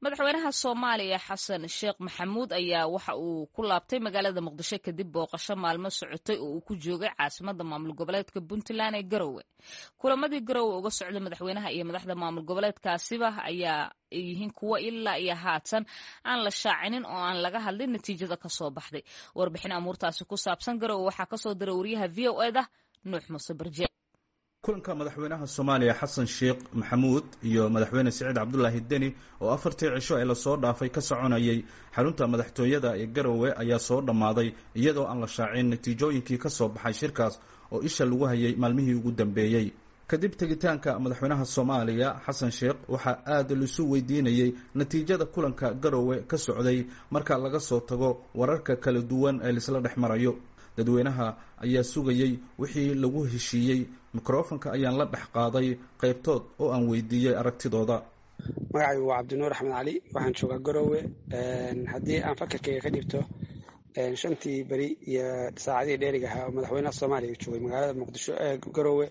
madaxweynaha soomaaliya xasan sheekh maxamuud ayaa waxa uu ku laabtay magaalada muqdisho kadib booqasho maalmo socotay oo uu ku joogay caasimada maamul goboleedka puntland ee garowe kulamadii garowe uga socda madaxweynaha iyo madaxda maamul goboleedkaasiba ayaa yihiin kuwo ilaa iyo haatan aan la shaacinin oo aan laga hadlin natiijada kasoo baxday warbixin amuurtaasi ku saabsan garowe waxaa kasoo diray wariyaha v o eda nuux muuse barje kulanka madaxweynaha soomaaliya xasan sheekh maxamuud iyo madaxweyne siciid cabdulaahi deni oo afartii cisho ee lasoo dhaafay ka soconayay xarunta madaxtooyada ee garowe ayaa soo dhammaaday iyadoo aan la shaacin natiijooyinkii ka soo baxay shirkaas oo isha lagu hayay maalmihii ugu dambeeyey kadib tegitaanka madaxweynaha soomaaliya xasan sheekh waxaa aada laisu weydiinayey natiijada kulanka garowe ka socday marka laga soo tago wararka kala duwan ee laisla dhex marayo dadweynaha ayaa sugayey wixii lagu heshiiyey mikrofonka ayaan la dhex qaaday qaybtood oo aan weydiiyey aragtidooda magacaygu waa cabdinuur axmed cali waxaan joogaa garowe haddii aan fakarkayga ka dhibto shantii beri iyo saacadihii dheeriga ahaa oo madaxweynaha soomaaliya joogay magaalada muqdisho ee garowe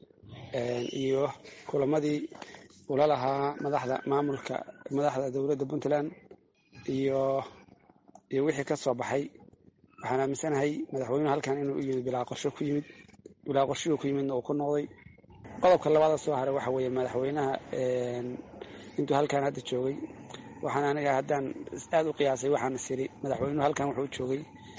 iyo kulamadii ula lahaa madaxda maamulka madaxda dowladda puntland iyo iyo wixii ka soo baxay waxaan aaminsanahay madaxweynuhu halkan inuu u yimid bilaa qorsho ku yimid bilaa qorshihuu ku yimidna uu ku noqday qodobka labaada soo haray waxa weeye madaxweynaha intuu halkan hadda joogay waxaan aniga haddaan aada u qiyaasay waxaan is iri madaxweynuhu halkan wuxuu joogay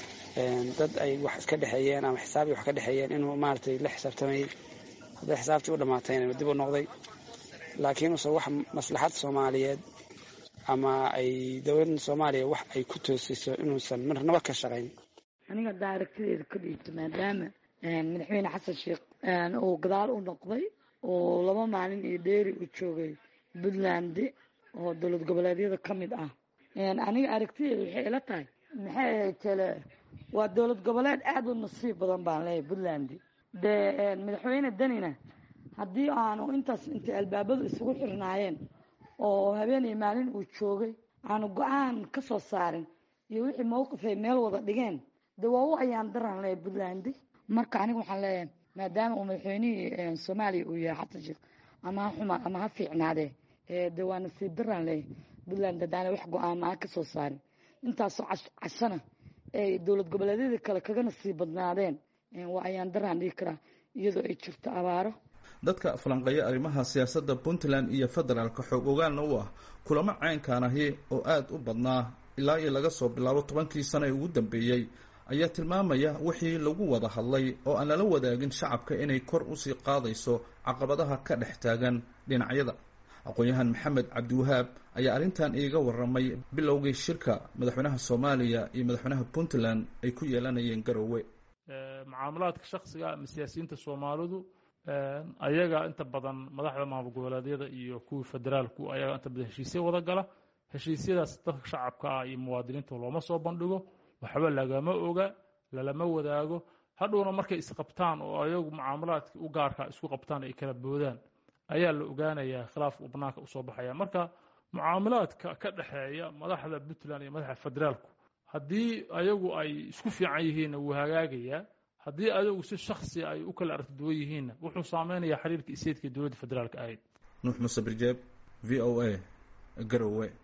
dad ay wax iska dhexeeyeen ama xisaabii wax ka dhexeeyeen inuu maaragtay la xisaabtamayey hadday xisaabtii u dhammaatayna dib u noqday laakiin use wax maslaxad soomaaliyeed ama ay dowladda soomaaliya wax ay ku toosiso inuusan marnaba ka shaqayn aniga haddaa aragtideeda ka dhiibto maadaama madaxweyne xasan sheekh uu gadaal u noqday oo laba maalin iyo dheeri uu joogay puntland oo dowlad goboleedyada ka mid ah aniga aragtideeda waxay ila tahay maxay tele waa dowlad goboleed aada u nasiib badan baan leeyahay puntland dee madaxweyne denina haddii aanu intaas intay albaabadu isugu xirnaayeen oo habeen iyo maalin uu joogay aanu go-aan ka soo saarin iyo wixii mawqif ay meel wada dhigeen dee waa u ayaan daran leeyahay puntland marka aniga waxaan leeyahay maadaama uu madaxweynihii soomaaliya uu yahay xasan sheekh ama ha xuma ama ha fiicnaadee de waa nasiib daraan leeyahay puntland haddaana wax go-aama ka soo saarin intaasoo cashana ay dowlad goboleedyadii kale kaga nasiib badnaadeen waa ayaan daraan dhigi karaa iyadoo ay jirto abaaro dadka falanqeeya arrimaha siyaasadda puntland iyo federaalka xoog ogaalna u ah kulamo caynkaan ahi oo aada u badnaa ilaa iyo laga soo bilaabo tobankii sano ee ugu dambeeyey ayaa tilmaamaya wixii lagu wada hadlay oo aan lala wadaagin shacabka inay kor usii qaadayso caqabadaha ka dhex taagan dhinacyada aqoon-yahan maxamed cabdiwahaab ayaa arrintan iiga waramay bilowgii shirka madaxweynaha soomaaliya iyo madaxweynaha puntland ay ku yeelanayeen garowe mucaamalaadka shaksiga ama siyaasiyiinta soomaalidu ayaga inta badan madaxda maamul goboleedyada iyo kuwii federaalku ayaga inta badan heshiisya wada gala heshiisyadaas dadka shacabka ah iyo muwaadiniinta looma soo bandhigo waxba lagama oga lalama wadaago hadhowna markay isqabtaan oo ayagu mucaamalaadkii u gaarka isku qabtaan ay kala boodaan ayaa la ogaanayaa khilaafka uu banaanka usoo baxaya marka mucaamalaadka ka dhexeeya madaxda puntland iyo madaxda federaalku haddii ayagu ay isku fiican yihiinna wuu hagaagayaa haddii ayagu si shaksi ay u kala aragti duwan yihiinna wuxuu saameynayaa xiriirka iseedka dowladda federaalka ahayd nuux muuse birjeeb v o a garowe